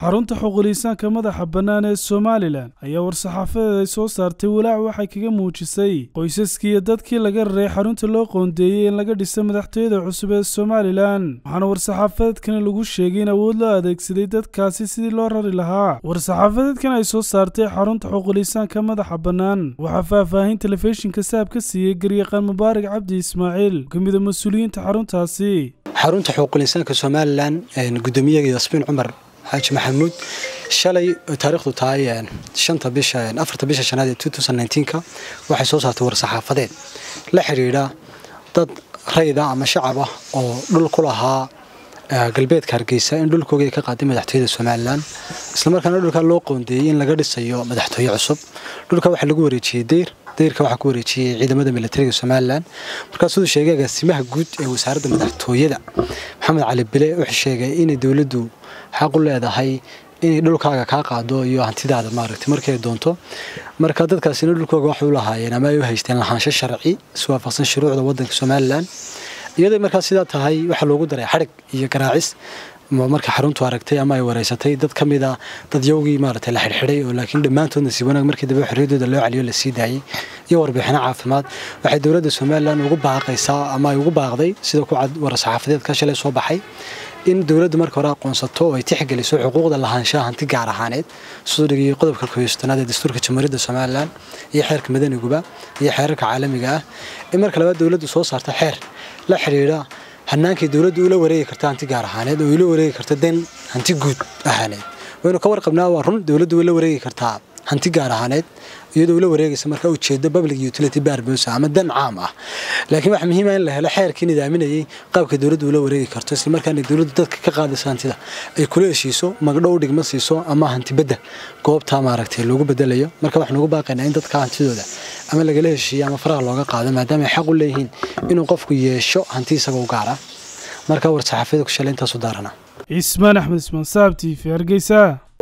xarunta xuquuliisaanka madaxa bannaan ee somalilan ayaa war-saxaafadeed ay soo saartay walaac waxay kaga muujisay qoysaskii iyo dadkii laga raray xarunta loo qoondeeyey in laga dhisa madaxtooyada cusub ee somalilan waxaana war-saxaafadeedkani lagu sheegay in awood loo adeegsaday dadkaasi sidii loo rari lahaa war-saxaafadeedkan ay soo saartay xarunta xuquuliisaanka madaxa bannaan waxaa faahfaahin telefishinka saab ka siiyey garyaqaan mubaarak cabdi ismaaciil oo kamida mas-uuliyiinta xaruntaasi xarunta xuquuliinsaanka somalilan gudoomiyaga yasmiin cumar xaaji maxamuud shalay taariikhdu tahay shanta bisha afarta bisha shanaad ee two thousand nineteenka waxay soo saartay war-saxaafadeed la xidhiidha dad rayda ama shacab ah oo dhul ku lahaa galbeedka hargeysa in dhulkooga ay ka qaaday madaxtooyada somalilan islamarkaana dhulkaa loo qoondeeyey in laga dhisayo madaxtooye cusub dhulka waxaa lagu wareejiyey deyr dayrka waxaa ku wareejiyey ciidamada militariga somalilan markaa siduu sheegay agaasimaha guud ee wasaaradda madaxtooyada maxamed cali bile wuxuu sheegay inay dowladdu xaq u leedahay inay dhulkaaga kaa qaado iyo hantidaada maaragtay markay doonto marka dadkaasina dhulkooga waxay u lahaayeen ama ay u haysteen lahaansho sharci iswaafaqsan shuruucda waddanka somalilan iyadoo markaa sidaa tahay waxaa loogu daray xadhig iyo garaacis marka xaruntu aragtay ama ay wareysatay dad ka mid a dadyowgii maaragtay la xidhxidhay oo laakiin dhammaantoodna si wanaag markii dambe xorriyaddooda loo celiyo la sii daayey iyo warbixino caafimaad waxay dowladda somalilan ugu baaqaysaa ama ay ugu baaqday sida ku cad war-saxaafadeedka shalay soo baxay in dowladdu marka hore aqoonsato oo ay tixgeliso xuquuqda lahaanshaha hanti gaar ahaaneed siduu dhigayay qodobka koyostanaad ee dastuurka jamhuuriyadda somalilan iyo xeerka madaniguba iyo xeerarka caalamiga ah in marka labaad dowladdu soo saarta xeer la xidhiidha hanaankay dowladdu ula wareegi karta hanti gaar ahaaneed oo ula wareegi karta den hanti guud ahaaneed waynu ka warqabnaa waa run dowladdu way la wareegi kartaa hanti gaar ahaaneed iyadoo ula wareegaysa marka ujeedo public utility barbosa ama dan caam ah laakiin waxaa muhiima in la helo xeerkii nidaaminayay qaabka dowladdu ula wareegi karto islamarkaana dowladdu dadka ka qaadaysa hantida ay kula heshiiso magdhow dhigma siiso ama hantibedda goobtaa maaragtay loogu bedelayo marka waxaan ugu baaqaynaa in dadka hantidooda ama lagala heshiiyo ama faraha looga qaado maadaama ay xaq u leeyihiin inuu qofku yeesho hanti isaga u gaara marka war-saxaafiyada ku shalay intaasu daarana cismaan axmed ismaan saab t v hargeysa